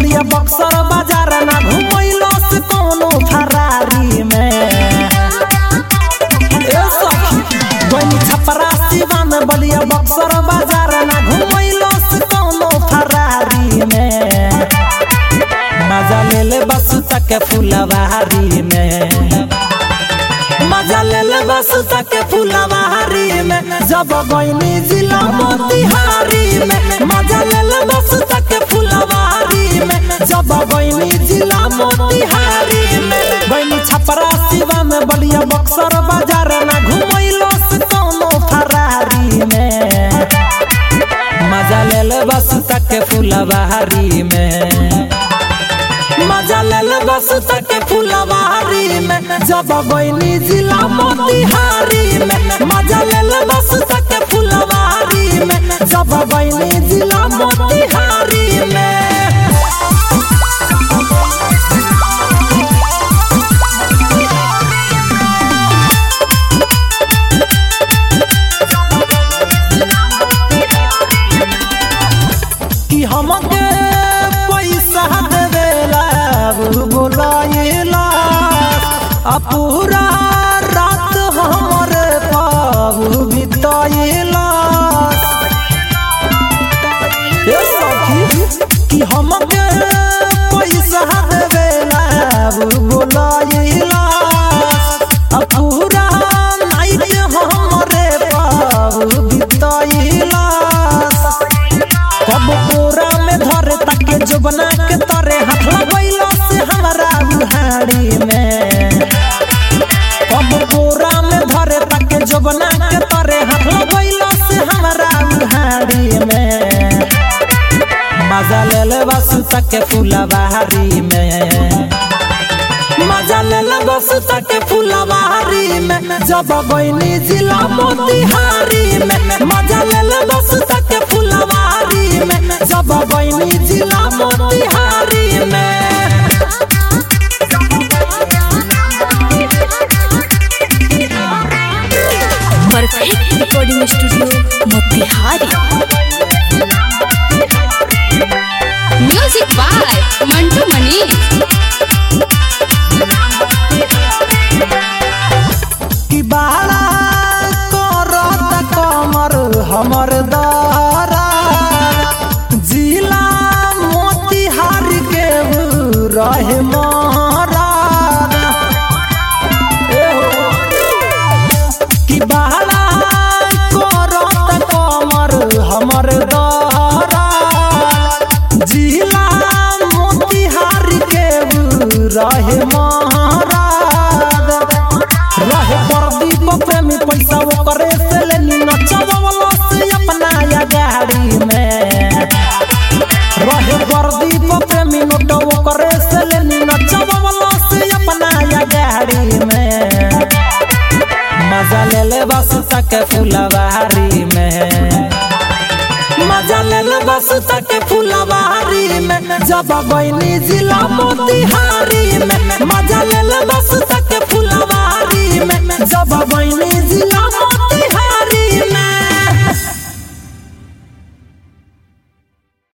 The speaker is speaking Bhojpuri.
बलिया बक्सर बाजार ना घुमैलो से कोनो फरारी में ए सखी बनी छपरा सिवान बलिया बक्सर बाजार ना घुमैलो से कोनो फरारी में मजा ले ले बस तक फुलवारी में मजा ले ले बस तक फुलवारी में जब गईनी जिला मोतिहारी में मजा ले ले बस तक फुलवारी में जब गईनी जिला मोतिहारी में गईनी छपरा सिवा में बलिया बक्सर बाजार ना घुमैलो से कोनो फरारी में मजा ले ले बस तक फुलवारी में मजा ले ले बस तक फुलवारी में जब गईनी जिला मोतिहारी में मजा ले ले बस तक फुलवारी में जब गईनी जिला मोतिहारी में कि हमके पैसा देवेला बुलाइला आ पूरा रात हमरे पाबू बिताइला ए सखी कि हमके पैसा देवेला बुलाइला आ पूरा नाइट हमरे पाबू बिताइला कब बोरा में धरे ताके जुबना के तरे हाथ लगैलो से हमरा बुहारी में कब बोरा में धरे ताके जुबना के तरे हाथ लगैलो से हमरा बुहारी में मजा ले ले बस तक फुलवारी में मजा ले ले बस तक फुलवारी में जब गईनी जिला मोतिहारी में मजा ले ले बस तक फुलवारी में जब गईनी जिला मोतिहारी में perfect recording studio Motihari music by Mantu Mani कि बाड़ा करत कमर हमर दारा जिला मोतिहारी के रहे मारा कि बाड़ा करत कमर हमर दारा जिला मोतिहारी के रहे मारा रहे प्रदीप प्रेमी पैसा ओकरे से लेनी नचवला से अपना या गाड़ी में रहे प्रदीप प्रेमी नोट ओकरे से लेनी नचवला से अपना या गाड़ी में मजा ले ले बस तक फुलवारी में मजा ले ले बस तक फुलवारी में जब गईनी जिला मोतिहारी में मजा ले ले बस तक फुलवारी में जब गईनी जिला